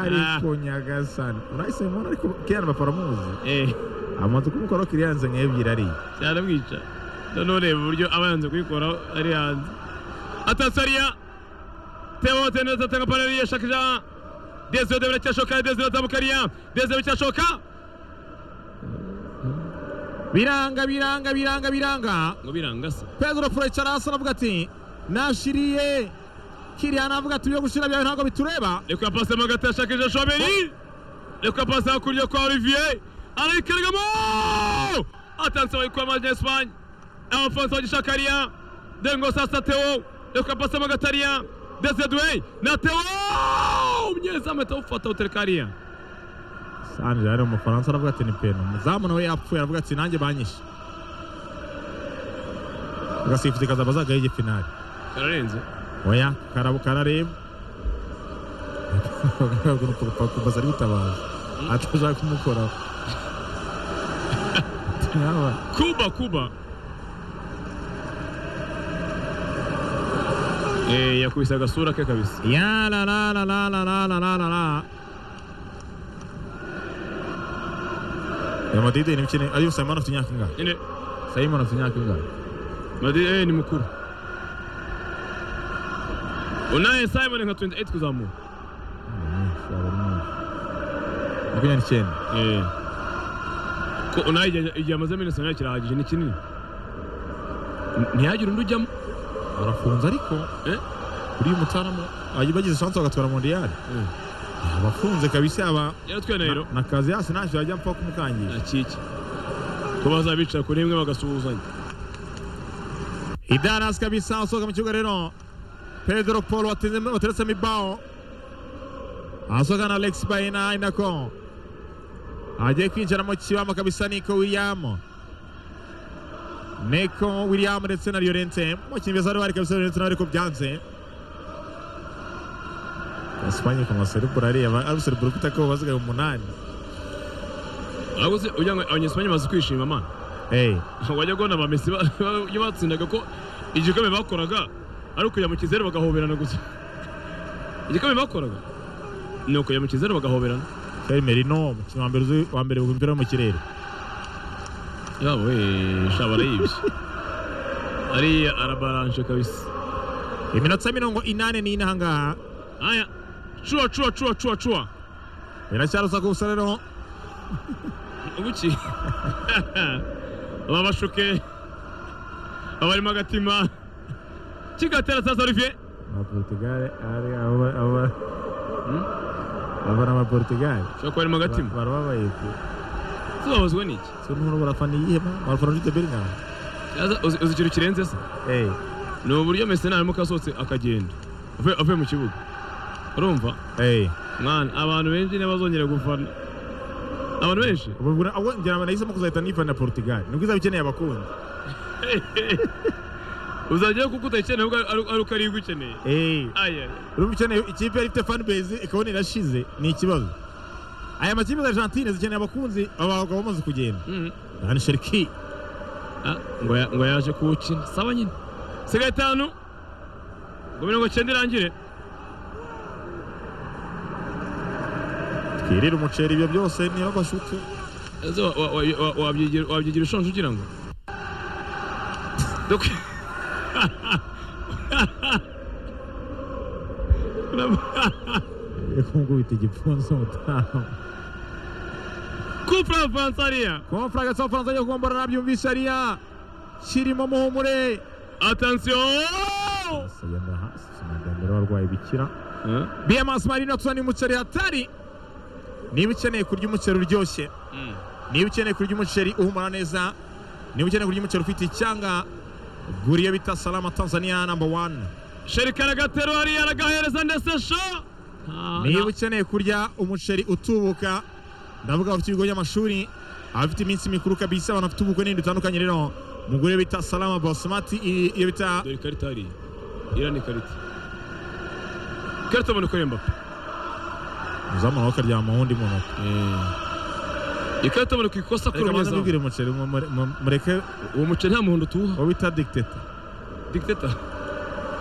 ariko nyagasani urahise mubona ariko kiriyani bapfa aramuzi eee amazu kumukora kiriyanze nka ebyiri ariya byaramwica noneho ureba uburyo aba yanze kuyikoraho ari hanze atasariya teo teneza tanga panari yashakira dezio de biracyashoka dezio atamukariya dezio biracyashoka biranga biranga biranga biranga ngo biranga se pedro furecara hasi aravuga ati nashiriye kiriyani avuga ati ibyo gushira byawe ntabwo bitureba reka pasi mo hagati yashakije shoberi reka pasi hakurya kwa olivier arayikarigamo atanse bayikura maje esipanye abafonso bagishakariya dengo sasa teo reka pasi mo gatariya dezio duwe na teo umunyezamu ahita awufata awutereka hariya sanje yari umufaransa aravuga ati ni peno umuzamu nawe yapfuye aravuga ati nanjye banyishe agasifuzi kazaba zagaye igifinari kararenze oya karabo karareba kumbaza ari gutabaza atashaka kumukoraho Naba- kuba kuba Eh, yakubise agasura ke kabisa ya la la la la la la la la la la amadideni imikino ariyo sayimani afite imyaka ingahe nyine sayimani afite imyaka ingahe madrid eh, ni mukuru unaye simon nka 28 kuzamuka makumyabiri n'icyenda eh ko unaye igihe- igihe amaze muri national kirahagije ni kinini N- ntihagire undi ujyamo arafunze ariko Eh? uriya mutaramu ajya bagize chance bagatwara mondiyali Eh. abafunze kabisa aba yaratwaye na hero na kazi yasi ntacyo yajya mpfa kumukangisha nakiki ko bazabicara kuri imwe bagasuhuzanya idaras kabisa asohoka mu kibuga rero pedro paul watinze wateretsemo ibaho asohoka na alex bayina inako agiye kwinjira mu kibamo kabisa niko william niko william ndetse na llorente umukinnyi beza bari kabisa llorente nawe ariko byanze espanye ku maserebura areba ari userebura ufite ko bazigaye umunani ahubwo se ugira ngo abanyesipanye bazi kwishima mana hey. wajya kubona ba Messi ba- ba- iyo batsindaga ko igikombe bakoraga ari ukujya mu kizeru bagahoberana gusa igikombe bakoraga ni ukujya mu kizeru bagahoberana Cyari Merino umukino wa mbere uzi- wa mbere umupira wo mu kirere yabo we shaba arayibye ariya arabaranje kabisa iminota mirongo inani n'ine ahangaha aya cuwa cuwa cuwa cuwa cuwa iracyarusa ku busa rero ubuki baba bashuke baba barimo agatima kigatera sasa olivier abaporutugale ari aba aba aba ni abaporutugale ushobora kuba harimo agatima barababaye pe se babazwa n'iki se n'ubu barafana iyihe ma barafana jute beringam Yaza, uzi uzi ikintu kirenze se eh ni uburyo mesi naramuka asohotse akagenda avuye avuye mu kibuga urumva eh mwana abantu benshi ntibazongera gufana abantu benshi ubu bwo abo ngira ngo nahisemo kuzahita nifana porutugale nibwo izaba ikeneye abakunzi uzajyayo kuko utayikeneye ahubwo ari- ari uko ariyo igukeneye eh aya urumva ukeneye ikipe yari ifite fan base ikabona irashize ni ikibazo aya makipe za Argentine zikeneye abakunzi aba bagabo bamaze kugenda Mhm. Rani Sherki Ah, ngo ya- ngo yaje kuwukina saba nyine sigaye itanu ngo mirongo icyenda irangire twirire umuceri ibyo byose niba bashuke Ese wa- wa- wa- wa- wabyigira wabyigira ushonje ugira ngo Dok- kungubita igipfunsi umutamu Coupe la France ariya komfura gatsa amafaranga ajya kugombora nabyumvise ariya kirimo muhumure Attention yenda hasi sinagambira abarwayi bikira Huh? bms marino tuba n'umuceri hatari niba ukeneye kurya umuceri uryoshye Mm. niba ukeneye kurya umuceri uhumura neza niba ukeneye kurya umuceri ufite icyanga gura iyo bita salama tanzania namba wani Sheri karagateru hariya aragahereza ndetse sho Ah, niba na- ukeneye kurya umuceri utubuka ndavuga abafite ibigo by'amashuri abafite iminsi mikuru kabisa abantu bafite ubukwe n'ibintu bitandukanye rero mugure bita salama basimati iyo bita dore ikarita hariya iriya ni ikarita ikarita ubona ko ari mbapa uzamu nawe ukaryama wundi muntu ikarita ubona ko ikosa kuri reka uwo abanza munyezamu mbibwire umuceri mu- mu- mu- mureke uwo muceri nta muhondo tuwuha uwo bita dikiteta dikiteta